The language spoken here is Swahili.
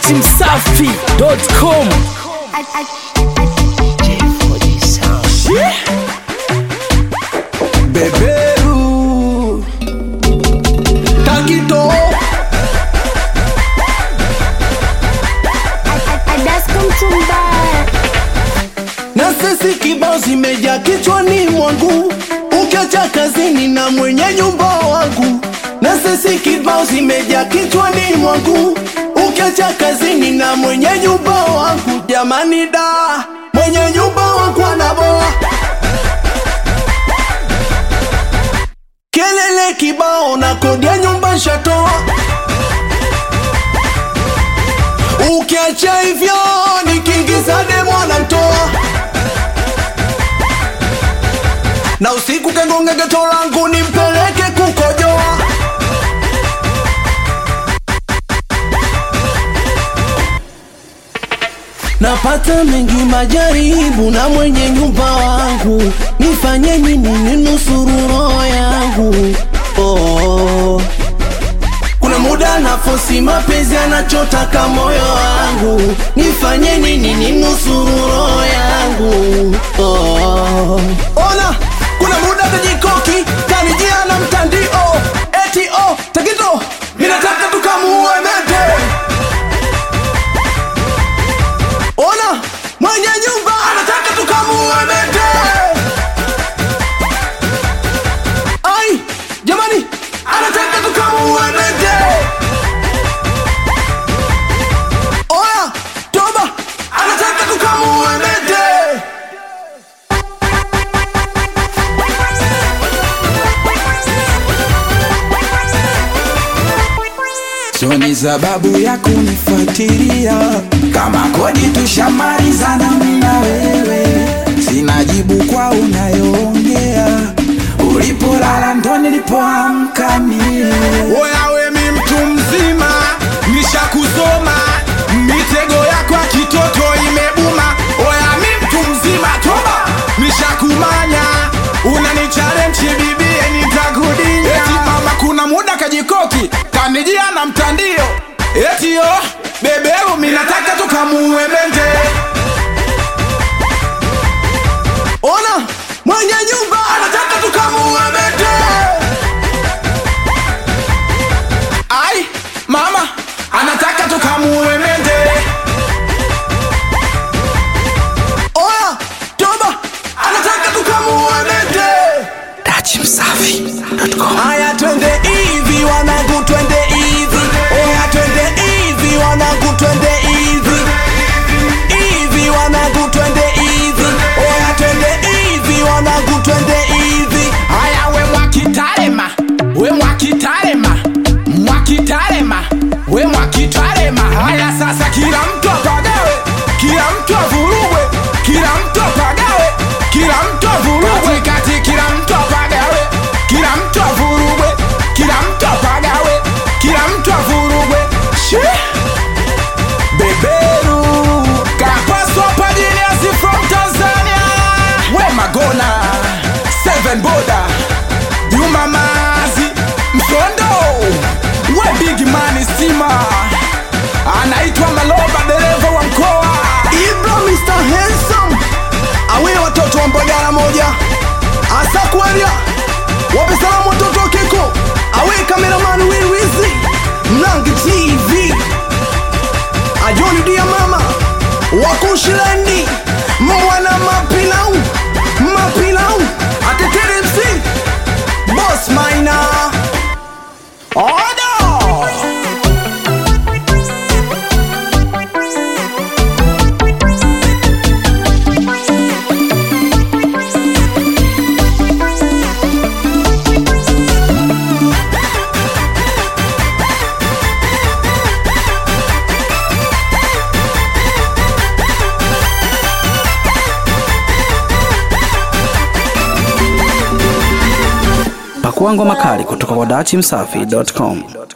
datimsafi.com beberu takito na sisi kibao zimeja kichwani mwangu ukiacha kazini na mwenye nyumba wangu na sisi kibao zimeja kichwani mwangu ukiacha kazini na mwenye nyumba wangu jamani da mwenye nyumba wangu anaboa kelele kibao na kodi ya nyumba shatoa ukiacha hivyo nikiingiza demo anamtoa na usiku kengonge geto langu nimpeleke kukojoa napata mengi majaribu na mwenye nyumba wangu nifanye nini ninusuru roho yangu oh. kuna muda nafosi mapenzi anachotaka moyo wangu nifanye nini ninusuru roho yangu oh. ona kuna muda tajikoki kanijia na mtandio eti oh, takito ninataka tukamuue mete ona mwenye nyumba anataka tukamuue mete ai jamani anataka tukamuue mete oya toba anataka tukamuue mete So ni sababu ya kunifuatilia kama kodi tushamalizana mimi na wewe, sina jibu kwa unayoongea. Ulipolala ndo nilipoamka mie. Wewe mi mtu mzima, nishakusoma mitego yako ya kitoto imebuma. Oya mi mtu mzima, toba, nishakumanya unanichallenge bibie, nitakudinya. Eti mama, kuna muda kajikoki kanijia na mtandio, eti yo beberu, mi nataka tukamuue mende. Ona mwenye nyumba anataka tukamuue mende. Ai, mama anataka tukamuue mende. Oya, toba anataka tukamuue mende. Aya, twende hivi wanangu, twende hivi. Oya, twende hivi wanangu, twende hivi. Hivi wanangu, twende hivi. Oya, twende hivi wanangu, twende hivi. Aya, we mwakitarema, we mwakitarema, mwakitarema, we mwakitarema. Haya sasa, kila mtu apagawe, kila mtu avurugwe, kila mtu apagawe, kila mtu avurugwe, kati kila mtu apagawe, kila mtu avurugwe, kila mtu apagawe, kila mtu avurugwe. Shee! beberu kapaswa pajiniasi from tanzania we magona seven boda juma mazi msondo we big mani stima anaitwa maloba dereva wa mkoa ibra mr handsome awe watoto wa mbagala moja asakwaria wape salamu watoto wa keko awe kameraman wiwizi mlangi tv ajoni dia mama wakushileni mwana mapilau mapilau atetere mc bos maina oda pakua ngoma kali kutoka kwa datimsafi.com